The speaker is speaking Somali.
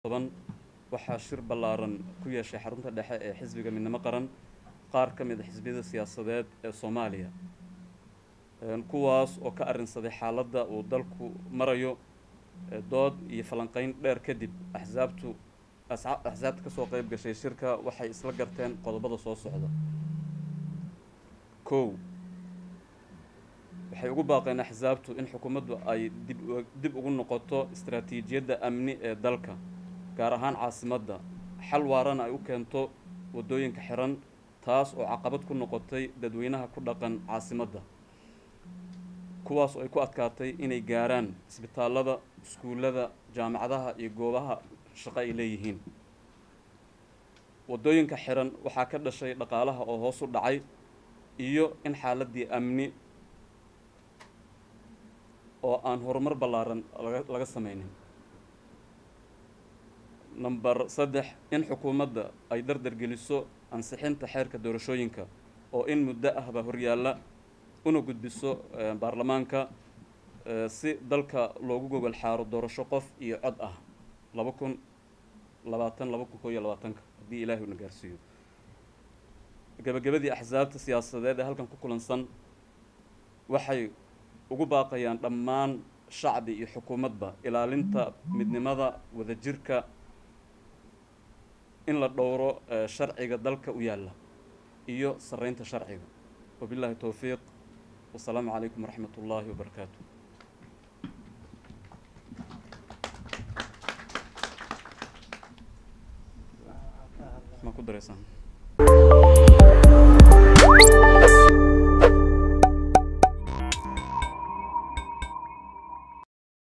toban waxaa shir ballaaran ku yeeshay xarunta dhexe ee xisbiga midnimo qaran qaar ka mid a xisbiyada siyaasadeed ee soomaaliya kuwaas oo ka arrinsaday xaaladda uu dalku marayo dood iyo falanqeyn dheer kadib axsaabtu axsaabta ka soo qayb gashay shirka waxay isla garteen qodobada soo socda kow waxay ugu baaqeen axsaabtu in xukuumaddu ay dib dib ugu noqoto istaraatiijiyadda amni ee dalka gaar ahaan caasimadda xal waarana ay u keento waddooyinka xiran taas oo caqabad ku noqotay dadweynaha ku dhaqan caasimadda kuwaas oo ay ku adkaatay inay gaaraan isbitaallada iskuullada jaamacadaha iyo goobaha shaqo ay leeyihiin waddooyinka xiran waxaa ka dhashay dhaqaalaha oo hoos u dhacay iyo in xaaladdii amni oo aan horumar ballaaran laga laga sameynin number saddex in xukuumadda ay dardargeliso ansixinta xeerka doorashooyinka oo in muddo ahba horyaalla una gudbiso baarlamaanka si dalka loogu gogol xaaro doorasho qof iyo cod ah laba kun labaatan laba kun koo iyo labaatanka haddii ilaahay una gaarsiiyo gabagabadii axsaabta siyaasadeed ee halkan ku kulansan waxay ugu baaqayaan dhammaan shacbi iyo xukuumadba ilaalinta midnimada wadajirka in la dhowro sharciga dalka u yaalla iyo sarreynta sharciga wabillahi towfiiq wasalaamu calaykum waraxmat ullaahi wabarakaatu ma ku dareysaan